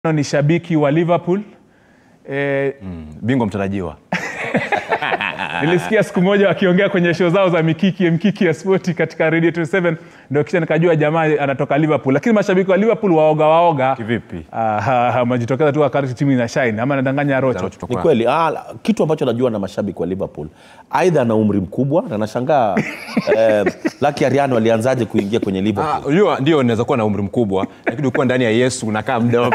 ni shabiki wa liverpool e, bingwa mtarajiwa nilisikia siku moja wakiongea kwenye show zao za mikiki mkiki ya spoti katika radio 27 ndio kisha nikajua jamaa anatoka liverpool lakini mashabiki wa liverpool waoga waoga Kivipi? wamejitokeza tu wakati timu ina shine ama nadanganya rocho ni kweli ah, kitu ambacho najua na mashabiki wa liverpool aidha ana umri mkubwa na nashangaa eh, laki ariano alianzaje kuingia kwenye liverpool Ah, unajua ndio naweza kuwa na umri mkubwa lakini ukiwa ndani ya yesu unakaa mdogo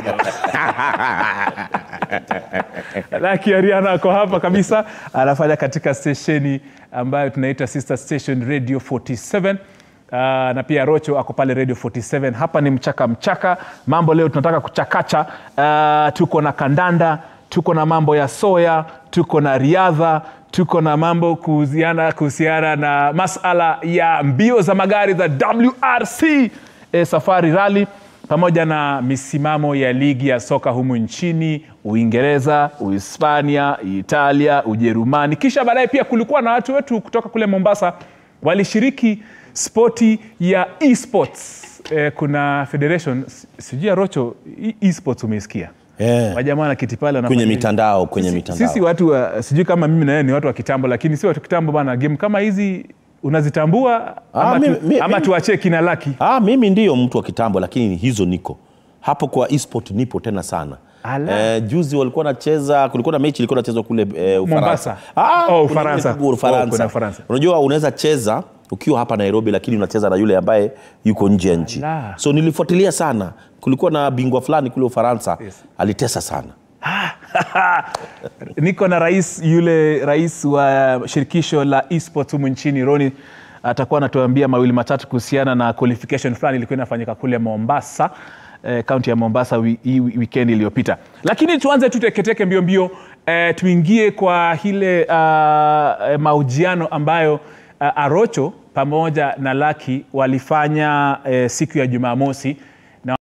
Lucky Ariana ako hapa kabisa, anafanya katika stesheni ambayo tunaita sister station Radio 47. Uh, na pia Rocho ako pale Radio 47. Hapa ni mchaka mchaka, mambo leo tunataka kuchakacha. Uh, tuko na kandanda, tuko na mambo ya soya, tuko na riadha, tuko na mambo kuhusiana kuhusiana na masala ya mbio za magari za WRC eh, Safari Rally pamoja na misimamo ya ligi ya soka humu nchini uingereza uhispania italia ujerumani kisha baadaye pia kulikuwa na watu wetu kutoka kule mombasa walishiriki spoti ya esports eh, kuna federation s- sijui ya rocho e- esports umeisikia Eh. wajamaa na kiti pale kwenye wanafanya- mitandao kwenye sisi, mitandao sisi watu wa, sijui kama mimi na yeye ni watu wa kitambo lakini si watu kitambo bana game kama hizi unazitambua Ah, ama, mimi- tu, mi- ama mimi- tuachie kina laki ah, mimi ndiyo mtu wa kitambo lakini hizo niko hapo kwa esport nipo tena sana Ala. Eh, juzi walikuwa nacheza kulikuwa na mechi ilikuwa nachezwa kule eh, Ufaransa. Mombasa. Ah, Oh, kuna Ufaransa. ile Ufaransa. Oh, kuna Ufaransa. unajua unaweza cheza ukiwa hapa nairobi lakini unacheza na yule ambaye yuko nje ya nchi Ala. so nilifuatilia sana kulikuwa na bingwa fulani kule ufaransa Yes. alitesa sana niko na rais yule rais wa shirikisho la esports humu nchini roni atakuwa anatuambia mawili matatu kuhusiana na qualification fulani ilikuwa inafanyika kule mombasa eh, kaunti ya mombasa wi- hii wi- weekend iliyopita lakini tuanze tu teketeke mbio mbio eh, tuingie kwa ile uh, eh, mahojiano ambayo uh, arocho pamoja na laki walifanya eh, siku ya jumamosi